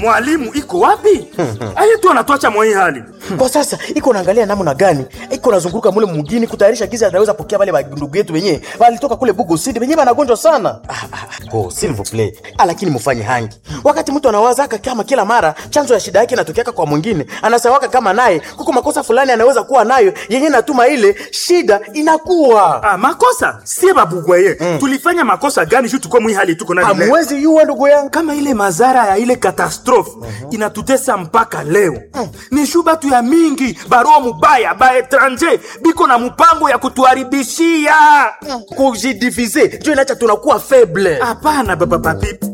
mwalimu iko wapi aye tu anatwacha mwa hii hali kwa sasa iko naangalia namna gani iko nazunguruka mule mugini kutayarisha giza ataweza pokea wale bandugu yetu wenyewe walitoka kule bugo sidi wenyewe wanagonjwa sana ah, ah, oh, s'il vous plaît ah, lakini mufanye hangi wakati mtu anawazaka kama kila mara chanzo ya shida yake inatokeaka kwa mwingine anasawaka kama naye kuko makosa fulani anaweza kuwa nayo yenye natuma ile shida inakuwa ah, makosa sie babugwaye mm. tulifanya makosa gani juu tuko mwi hali tuko nayo leo? hamwezi yuwa ndugu yangu kama ile madhara ya ile katastrofe inatutesa mpaka leo ni shu batu ya mingi barua mubaya ba etranger biko na mpango ya kutuharibishia kujidivize jo inacha tunakuwa faible hapana baba papipi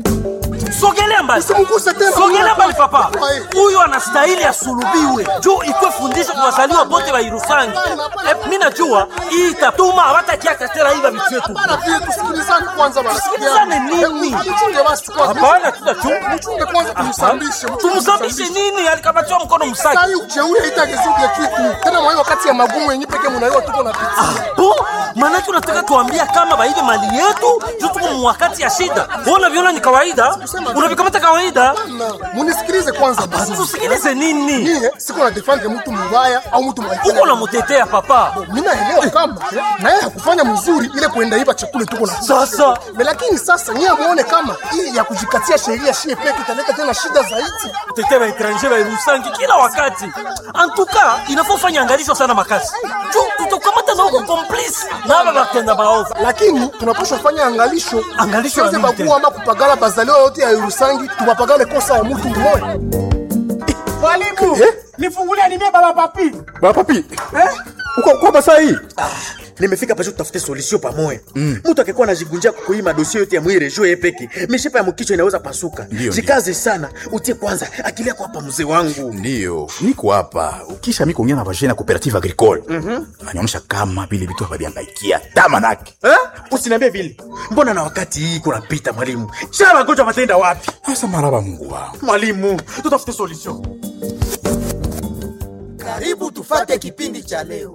sogelea mbali Usimguse tena. sogelea mbali papa Ai. huyu anastahili asulubiwe juu ikwe fundisho kwa wazaliwa bote wa irusangi Eh, mi najua hii itatuma hawatakiaka tena hiva vitu yetu Bana vile tusikilizane kwanza bana. Tusikilizane nini? Hebu Mchunge basi kwanza. hapana tutachunga Mchunge kwanza tumsambishe. tumsambishe nini alikabatiwa mkono msaki Sai ujeuri haitagezuke kitu. Tena mwa hiyo wakati ya magumu yenyewe pekee mnaiwa tuko na pitia. bo manake unataka tuambia kama baibe mali yetu juu tuko mwakati ya shida bona viona ni kawaida unavikamata kawaida Bana, Munisikilize kwanza basi. tusikilize nini Mie siko na defend mtu mbaya au mtu mbaya. uko namutetea papa Mimi naelewa kama na yeye hakufanya mzuri ile kuenda iba chakula tuko na Sasa. Me lakini sasa nyie muone kama hii ya kujikatia sheria shie peke italeta tena shida zaidi. tete baetranger bairusangi kila wakati antuka inafaa ufanya angalisho sana makasi juu tutakamata na uko complice na aba batenda baovu lakini tunapaswa fanya angalisho Angalisho ya Tusiweze nini bagua ama kupagala bazaliwa yote ya Yerusangi tupapagale kosa ya mtu mmoja Mwalimu, nifungulie nimie baba papi. baba papi uko uko basa hii nimefika pasho tutafute solution pamoja mtu akikuwa anajigunjia kukuhii madosie yote ya mwire jo yepeke mishipa ya mkichwa inaweza pasuka Ndio, jikaze sana utie kwanza akili yako hapa mzee wangu ndiyo niko hapa ukisha mi kuongea na vagene ya cooperative agricole anaonyesha kama vile vitu hawaviangaikia tamanake eh? usiniambie vile mbona na wakati hii kunapita mwalimu shaa magonjwa matenda wapi asa maraba mungu wao mwalimu tutafute solution Karibu tufate kipindi cha leo.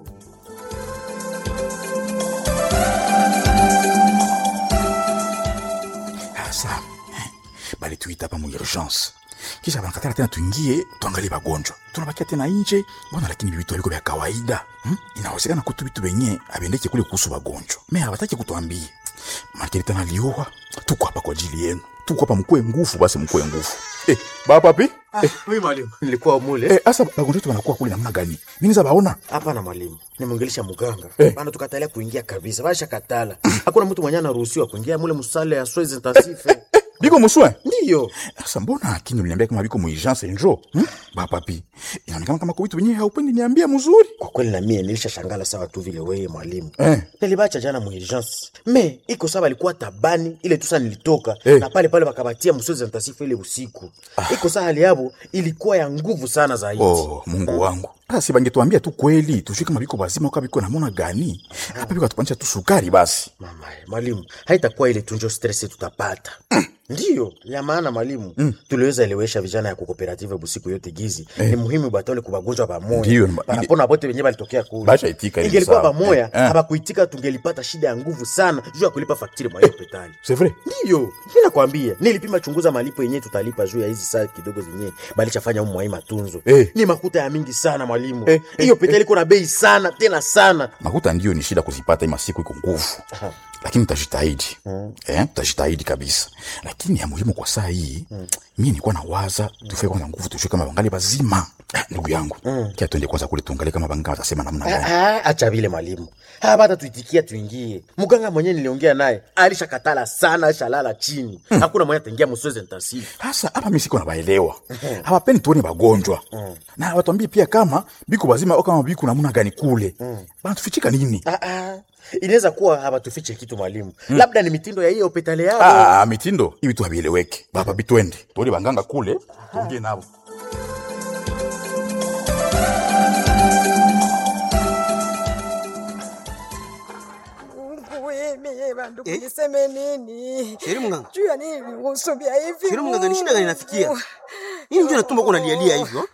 asa balituita hapa mu urgence kisha banakatala tena tuingie tuangalie bagonjwa tunabakia tena nje mbona lakini vitu aliko vya kawaida hmm? inawezekana kutu vitu venye aviendeke kule kuhusu bagonjwa me habataki kutuambie makini tena liowa tuko hapa kwa ajili yenu tuko hapa mkuwe nguvu basi mkuwe nguvu eh, bapapi eh, oui mwalimu nilikuwa mule eh, asa bagonjwa wetu wanakuwa kule namna gani miniza baona hapana mwalimu nimwongelesha muganga Eh. bana tukatalia kuingia kabisa basha katala hakuna mtu mwenye anaruhusiwa kuingia mule musale ya soins intensive biko muswe ndiyo sasa mbona akini uliniambia kama biko muurgence njo hmm? bapapi inaonekana kama kuvitu wenyewe haupendi niambia mzuri kwa kweli na mie nilisha shangala sawa tu vile weye mwalimu Eh. nilibacha jana muurgence me iko sawa alikuwa tabani ile tusa nilitoka Eh. na pale pale wakabatia msozi intensif ile usiku iko saa hali yabo ilikuwa ya nguvu sana zaidi oh mungu wangu sasa si bangetuambia tu kweli tujue kama biko bazima uka biko namona gani hapa biko atupanisha tu sukari basi mama mwalimu haitakuwa ile tunjo stress tutapata ndiyo ya maana mwalimu mm. tuliweza elewesha vijana ya kukooperative busiku yote gizi eh. ni muhimu batole kubagonjwa Ndiyo, pamoja ma- panapona bote wenye balitokea kule Basha itika ili ingelikuwa sawa. pamoja Eh, eh. habakuitika tungelipata shida ya nguvu sana juu ya kulipa faktiri mwa hiyo hospitali c'est vrai ndiyo mi nakwambia nilipima chunguza malipo yenyewe tutalipa juu ya hizi saa kidogo zenyewe balichafanya umu mwai matunzo Eh. ni makuta ya mingi sana mwalimu Eh, hiyo hospitali iko na bei sana tena sana makuta ndio ni shida kuzipata ima siku iko nguvu lakini tutajitahidi eh, tutajitahidi kabisa lakini ya muhimu kwa saa hii mie nilikuwa na waza tufike kwanza nguvu tujue kama bangali bazima Ah, ndugu yangu kia tuende kwanza kule tuangalie kama banga watasema namna gani Ah, ah, acha vile mwalimu hapata tuitikia tuingie mganga mwenyewe niliongea naye alishakatala sana alishalala chini hakuna mwenye ataingia msozi intensive hasa hapa mi siko nabaelewa hawapendi tuone bagonjwa na watuambie pia kama biko bazima au kama biko namna gani kule banatufichika nini ah, ah. inaweza kuwa hawatufiche kitu mwalimu labda ni mitindo ya hiyo hospitali yao Ah, mitindo hivi tu havieleweke baba bitwende tuone banganga kule tuongee nabo Mie bandu niseme nini? Sheri mganga. Juu ya nini usumbia hivi? Sheri mganga, ni shida gani inafikia? Nini ndio natumba uko unalialia hivyo?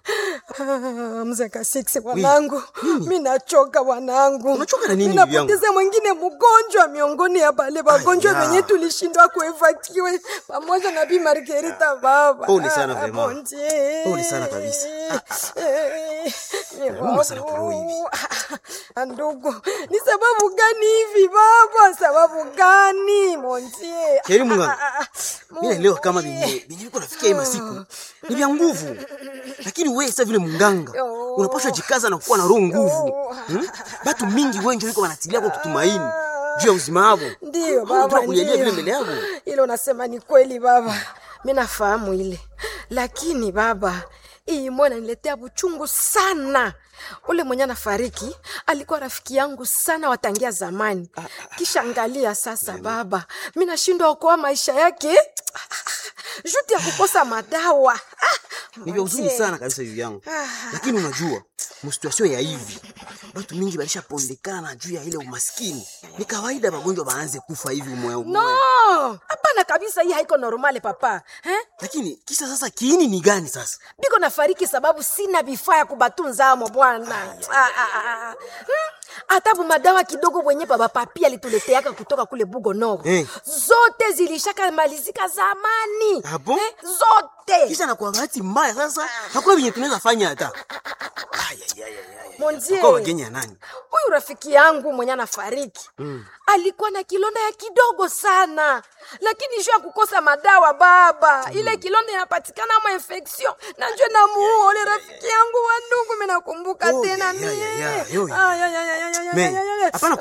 Ah, mzee Kasiksi wanangu, mi nachoka wanangu. Unachoka na nini Mi bibi yangu? napoteza mwingine mgonjwa miongoni ya bale wagonjwa Aya. wenye tulishindwa kuevakiwe pamoja na Bi Margarita baba. Pole sana Ah, vraiment. bon Dieu. Pole sana kabisa. Eh, ni Nauma sana kwa roho hivi. Ah, Ndugu, ni sababu gani hivi baba? Sababu gani montie? Heri Mungu. Mimi naelewa kama venye venye viko nafikia hii masiku ni vya nguvu, lakini wewe sasa vile munganga unapaswa jikaza na kuwa na roho nguvu. Hmm? Batu mingi wengi wiko wanatilia kwa kutumaini juu ya uzima wao. Ndiyo Unajua baba, kulialia vile ndiyo. mbele yao. Ile unasema ni kweli baba, mi nafahamu ile, lakini baba, hii mwana niletea buchungu sana. Ule mwenye anafariki alikuwa rafiki yangu sana watangia zamani, kisha angalia sasa baba, mi nashindwa okoa maisha yake juti ya kukosa madawa. Ah, Ni vya huzuni mzee. sana kabisa hivi yangu, lakini unajua msituasio ya hivi batu mingi balishapondekana juu ya ile umaskini. Ni kawaida magonjwa baanze kufa hivi umoya umoya. No, hapana kabisa, hii haiko normale papa eh? Lakini kisa sasa kiini ni gani sasa? biko nafariki sababu sina vifaa ya kubatunza amo bwana Ah, ah, ah, ah. Hmm, hata madawa kidogo mwenye baba papi alituleteaka kutoka kule bugo noro Eh. zote zilishaka malizika zamani Ah bon? eh, zote Kisha na kwa bahati mbaya sasa hakuna venye tunaweza fanya hata. Ay, ay, ay, ay, ay. Monzie, Kwa wageni ya nani? huyu rafiki yangu mwenye anafariki alikuwa na kilonda ya kidogo sana lakini juu ya kukosa madawa baba ile kilonda inapatikana ama infection na njo namuua ule rafiki yangu wa ndugu minakumbuka Oh, tena ya, ya, mie ya, ya, yo, yo. Ay, ay, ay, ay, ay, ay, Me, ay, ay, ay. hapana